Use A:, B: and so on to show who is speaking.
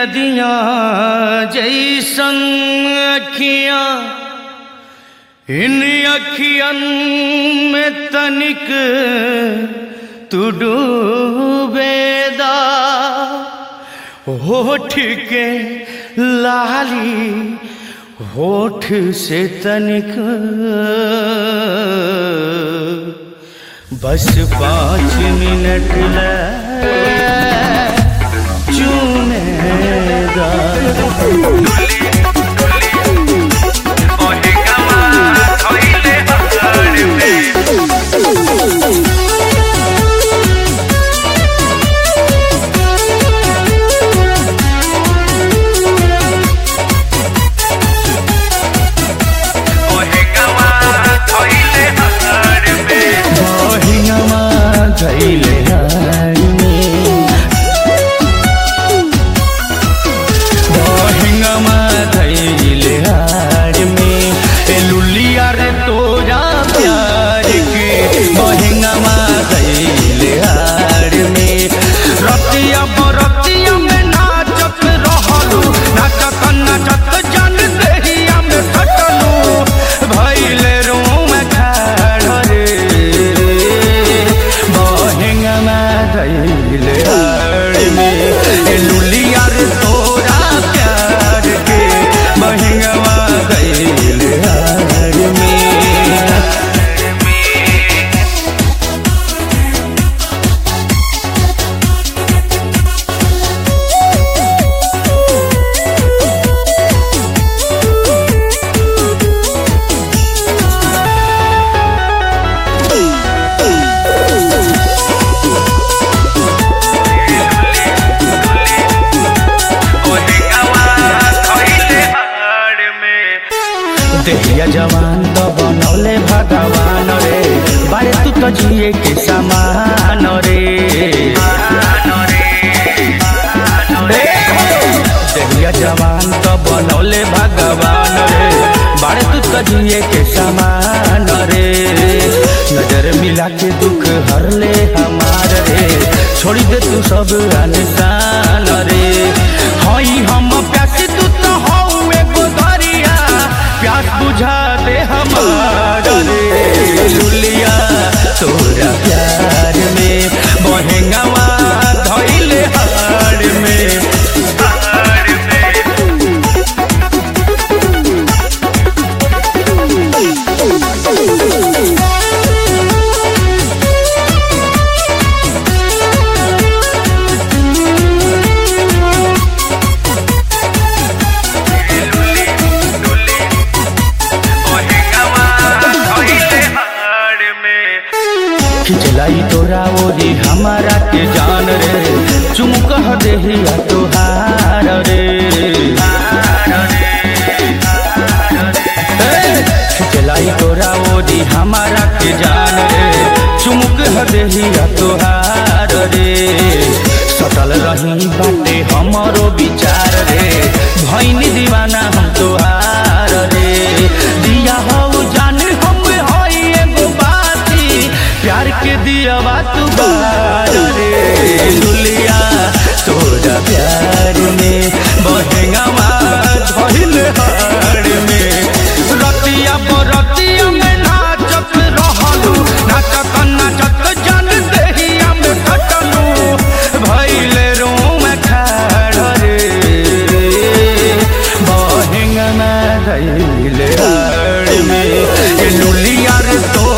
A: नदिया जैसन अखियां इन अखियन में तनिक तू डूबेदा होठ के लाली होठ से तनिक बस पाँच मिनट ले चूमेदा बहिनमा धैले हाइमे बहिनमा धैले हाइमे ए लुलिया रे तोरा प्यार के बहिनमा धैले हाइमे रतिया बरतिया में नाचत रहलू नाचत नाचत जन देहिया में कटलू भैले रोम खाड़ रे बहेंगमा धैले हाड़ में ए लुलिया रे तोरा प्यार के बहेंगमा धैले हाड़ में देहिया जवान तो बनौले भगवान रे बारे तू तो जिए के समान रे देहिया जवान तो बनौले भगवान रे बारे तू तो जिए के समान रे नजर मिला के दुख हर ले हमार रे छोड़ी दे तू सब अनसान रे हई हम प्यासी तू तो हऊ एगो दरिया प्यास बुझा दे हमार रे लुलिया तोरा प्यार में बहेंगवा धैले हार में खिचलाई तोरा ओरी हमारा के जान रे चुमक देहिया तोहार रे ए, खिचलाई तोरा ओरी हमारा के जान रे चुमक देहिया तोहार रे सटल रही बाटे हमरो विचार रे भैनी दीवाना हम तोहार रे दिया हो जान हम हई एगो बाती प्यार के दिया बात बार रे लुलिया तोरा प्यार में बहेंगवा धइल हार में रतिया बरतिया में नाचत रहलू नाचत नाचत जन देहिया में कटलू भइले रोम खाड़ रे बहेंगवा धइल हार में ए लुलिया रे तो